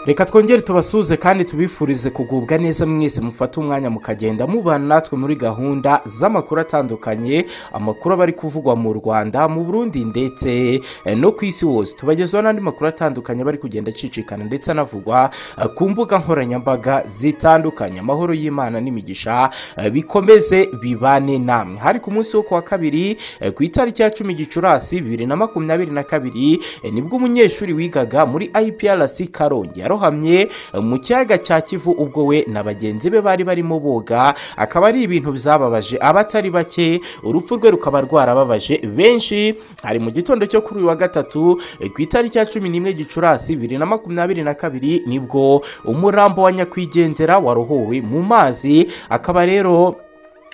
reka twongere tubasuze kandi tubifurize kugubwa neza mwese mufate umwanya mukagenda mubana natwe muri gahunda z'amakuru atandukanye amakuru aba ari kuvugwa mu rwanda mu burundi ndetse eh, no ku isi hose tubagezaho n'andi makuru atandukanye aba ari kugenda acicikana ndetse anavugwa eh, ku mbuga nkoranyambaga zitandukanye amahoro y'imana n'imigisha eh, bikomeze bibane namwe hari ku munsi wo kuwa kabiri eh, ku itariki ya cumi gicurasi bibiri na makumyabiri na kabiri eh, nibwo umunyeshuri wigaga muri iprc karongi yarohamye eh, mu kiyaga cya kivu ubwo we na bagenzi be bari barimo boga akaba ari ibintu byababaje abatari bake urupfu rwe rukaba rwarababaje benshi hari mu gitondo cyo kuri uyu wa gatatu eh, ku itariki ya cumi n'imwe gicurasi bibiri na makumyabiri na kabiri nibwo umurambo wa nyakwigendera warohowe mu mazi akaba rero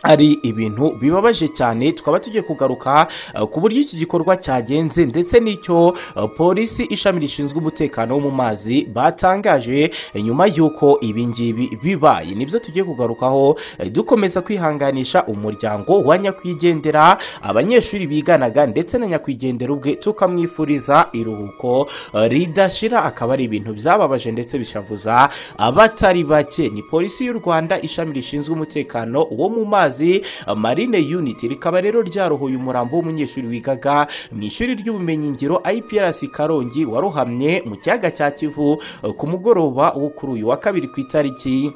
ari ibintu bibabaje cyane tukaba tugiye kugaruka eh, ku buryo iki gikorwa cyagenze ndetse n'icyo eh, polisi ishami rishinzwe umutekano wo mu mazi batangaje eh, nyuma y'uko ibi ngibi bibaye nibyo tugiye kugarukaho eh, dukomeza kwihanganisha umuryango wa nyakwigendera abanyeshuri biganaga ndetse na nyakwigendera ubwe tukamwifuriza iruhuko eh, ridashira akaba ari ibintu byababaje ndetse bishavuza abatari bake ni polisi y'u rwanda ishami rishinzwe umutekano wo mu mazi amazi marine unit rikaba rero ryarohoye umurambo w'umunyeshuri wigaga mu ishuri ry'ubumenyingiro iprc karongi warohamye mu kiyaga cya kivu eh, ku mugoroba wo kuri uyu wa kabiri ku itariki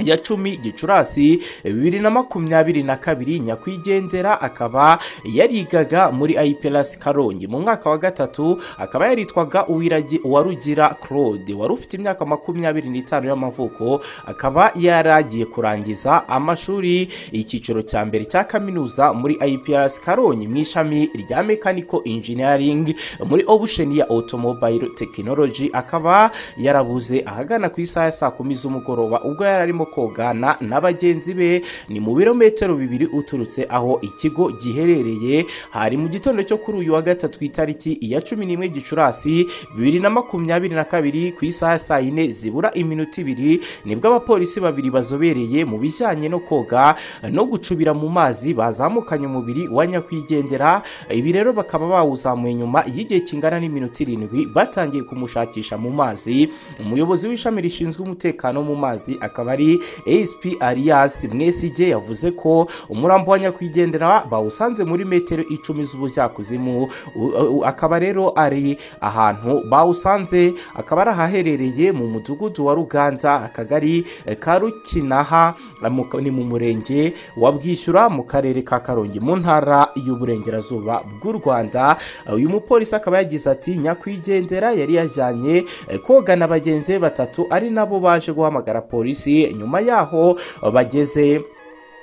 ya cumi gicurasi bibiri na makumyabiri na kabiri nyakwigendera akaba yarigaga muri ipelas karongi mu mwaka wa gatatu akaba yaritwaga uwiragi uwarugira claude wari ufite imyaka makumyabiri n'itanu y'amavuko akaba yaragiye kurangiza amashuri icyiciro cya mbere cya kaminuza muri ipelas karongi mu ishami rya mechanical engineering muri obusheni ya automobile technology akaba yarabuze ahagana ku isaha ya saa kumi z'umugoroba ubwo yari arimo kogana na bagenzi be ni mu birometero bibiri uturutse aho ikigo giherereye hari mu gitondo cyo kuri uyu wa gatatu ku itariki ya cumi n'imwe gicurasi bibiri na makumyabiri na kabiri ku isaha ya saa yine zibura iminota ibiri nibwo abapolisi babiri bazobereye mu bijyanye no koga no gucubira mu mazi bazamukanye umubiri wa nyakwigendera ibi rero bakaba bawuzamuye nyuma y'igihe kingana n'iminota irindwi batangiye kumushakisha mu mazi umuyobozi w'ishami rishinzwe umutekano mu mazi akaba ari asp arias mwesigye yavuze ko umurambo wa nyakwigendera bawusanze muri metero icumi z'ubujyakuzimu U- u- akaba rero ari ahantu bawusanze akaba ari ahaherereye mu mudugudu wa ruganza akagari eh, ka rukinaha eh, mu- ni mu murenge wa bwishyura mu karere ka karongi mu ntara y'uburengerazuba bw'u rwanda Eh, uyu mupolisi akaba yagize ati nyakwigendera yari yajyanye eh, koga na bagenzi be batatu ari nabo baje guhamagara polisi nyuma yaho eh, bageze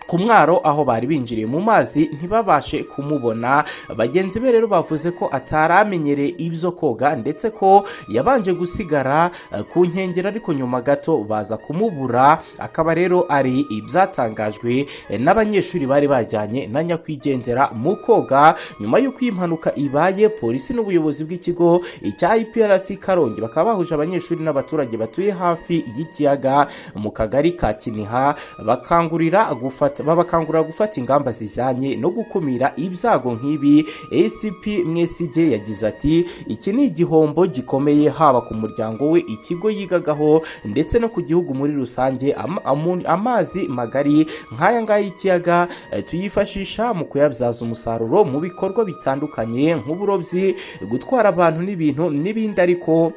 ku mwaro aho bari binjiriye mu mazi ntibabashe kumubona bagenzi be rero bavuze ko atari amenyereye ibyo koga ndetse ko yabanje gusigara eh, ku nkengero ariko nyuma gato baza kumubura akaba rero ari ibyatangajwe eh, n'abanyeshuri bari bajyanye na nyakwigendera mu koga nyuma y'uko iyi mpanuka ibaye polisi n'ubuyobozi bw'ikigo cya iprc karongi bakaba bahuje abanyeshuri n'abaturage batuye hafi y'ikiyaga mu kagari ka kiniha bakangurira gufata babakangurira gufata ingamba zijyanye no gukumira ibyago nk'ibi acp mwesigye yagize ati iki ni igihombo gikomeye haba ku muryango we ikigo yigagaho ndetse no ku gihugu muri rusange Am- amu- amazi magari nk'aya ngaya y'ikiyaga eh, tuyifashisha mu kuyabyaza umusaruro mu bikorwa bitandukanye nk'uburobyi gutwara abantu n'ibintu n'ibindi ariko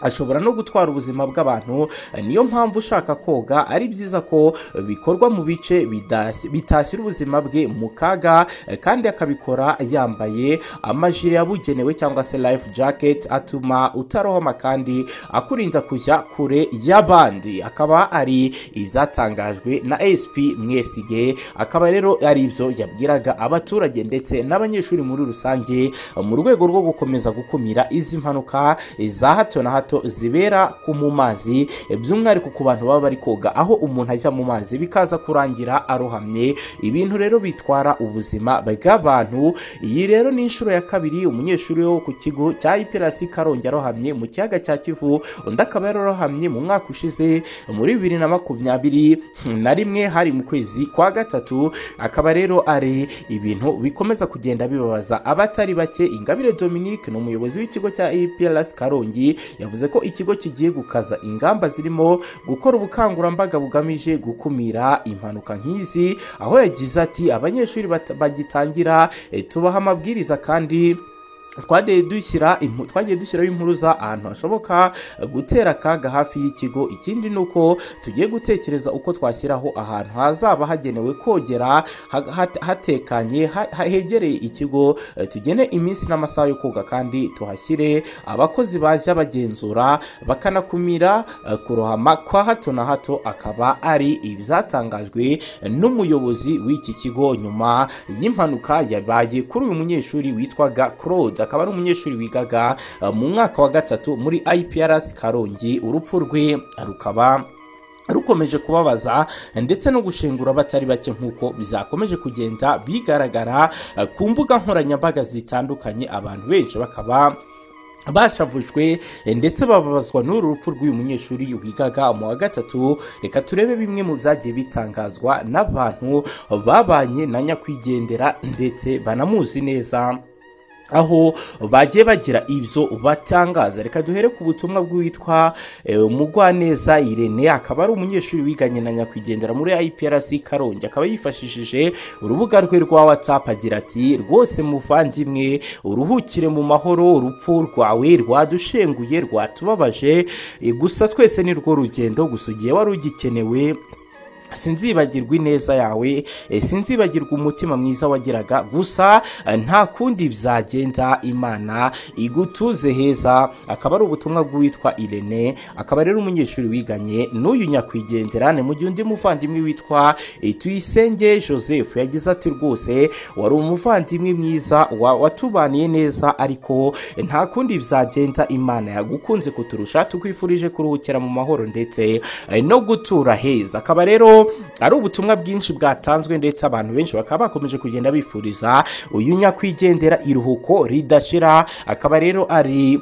ashobora no gutwara ubuzima bw'abantu niyo mpamvu ushaka koga ari byiza ko bikorwa mu bice bidashyi- bitashyira ubuzima bwe mu kaga eh, kandi akabikora yambaye amajire yabugenewe cyangwa se life jacket atuma utarohama kandi akurinda kujya kure y'abandi akaba ari ibyatangajwe na asp mwesige akaba rero ari ibyo yabwiraga abaturage ndetse n'abanyeshuri muri rusange mu rwego rwo gukomeza gukumira izi mpanuka za hato na hato zibera ku mu mazi by'umwihariko ku bantu baba bari koga aho umuntu ajya mu mazi bikaza kurangira arohamye ibintu rero bitwara ubuzima bw'abantu iyi rero ni inshuro ya kabiri umunyeshuri wo ku kigo cya iperasi karongi arohamye mu kiyaga cya kivu undi akaba yararohamye mu mwaka ushize muri bibiri na makumyabiri na rimwe hari mu kwezi kwa gatatu akaba rero ari ibintu bikomeza kugenda bibabaza abatari bake ingabire dominique ni umuyobozi w'ikigo cya iperasi karongi yavuze yavuze ko ikigo kigiye gukaza ingamba zirimo gukora ubukangurambaga bugamije gukumira impanuka nk'izi aho yagize ati abanyeshuri bata- bagitangira eh, tubaha amabwiriza kandi twagiye dushyira impu- twagiye dushyiraho impuruza ahantu hashoboka eh, gutera akaga hafi y'ikigo ikindi ni uko tugiye gutekereza uko twashyiraho ahantu hazaba hagenewe kogera ha- hat- hatekanye ha- ha- hegereye ikigo eh, tugene iminsi n'amasaha yo koga kandi tuhashyire abakozi bajya bagenzura bakanakumira eh, kurohama kwa hato na hato akaba ari ibyatangajwe n'umuyobozi w'iki kigo nyuma y'impanuka yabaye kuri uyu munyeshuri witwaga Claude akaba ari umunyeshuri wigaga eh, mu mwaka wa gatatu muri IPRS Karongi urupfu rwe rukaba rukomeje kubabaza ndetse no gushengura abatari bake nk'uko byakomeje kugenda bigaragara eh, ku mbuga nkoranyambaga zitandukanye abantu benshi bakaba bashavujwe eh, ndetse bababazwa n'uru rupfu rw'uyu munyeshuri wigaga mu wa gatatu reka turebe bimwe mu byagiye bitangazwa n'abantu babanye na nyakwigendera ndetse banamuzi neza aho bagiye bagira ibyo batangaza reka duhere ku butumwa bw'uwitwa eh, mugwaneza irene akaba ari umunyeshuri wiganye na nyakwigendera muri IPRC Karongi akaba yifashishije urubuga rwe rwa WhatsApp agira ati rwose muvandimwe uruhukire mu mahoro urupfu rwawe rwadushenguye rwatubabaje eh, gusa twese ni rwo rugendo gusa ugiye wari ugikenewe sinzibagirwa ineza yawe eh, sinzibagirwa umutima mwiza wagiraga gusa eh, nta kundi byagenda imana igutuze heza akaba ari ubutumwa bw'uwitwa irene akaba rero umunyeshuri wiganye n'uyu nyakwigenderane mu gihe undi muvandimwe witwa eh, tuyisenge joseph yagize ati rwose wari umuvandimwe mwiza wa- watubaniye neza ariko eh, nta kundi byagenda imana yagukunze kuturusha tukwifurije kuruhukira mu mahoro ndetse eh, no gutura heza akaba rero ari ubutumwa bwinshi bwatanzwe ndetse abantu benshi bakaba bakomeje kugenda bifuriza uyu nyakwigendera iruhuko ridashira akaba rero ari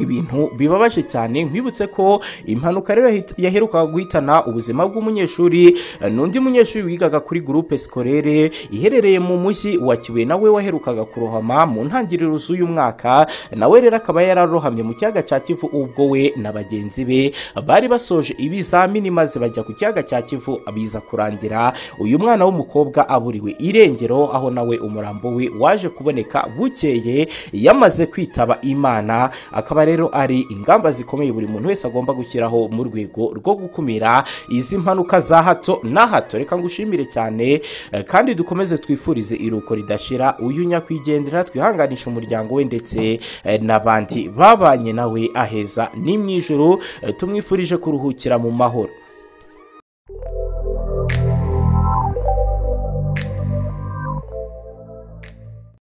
ibintu bibabaje cyane nkwibutse ko impanuka rero yahit- yaherukaga guhitana ubuzima bw'umunyeshuri eh, n'undi munyeshuri wigaga kuri groupe scolaire iherereye mu mujyi wa kibuye nawe waherukaga kurohama mu ntangiriro z'uyu mwaka nawe rero akaba yararohamye mu kiyaga cya kivu ubwo we na bagenzi be bari basoje ibizamini maze bajya ku kiyaga cya kivu biza kurangira uyu mwana w'umukobwa aburiwe irengero aho nawe umurambo we waje kuboneka bukeye yamaze kwitaba imana akaba rero ari ingamba zikomeye buri muntu wese agomba gushyiraho mu rwego rwo gukumira izi mpanuka za hato na hato reka ngushimire cyane eh, kandi dukomeze twifurize iruko ridashira uyu nyakwigendera twihanganisha umuryango we ndetse eh, n'abandi babanye nawe aheza ni mu ijoro eh, tumwifurije kuruhukira mu mahoro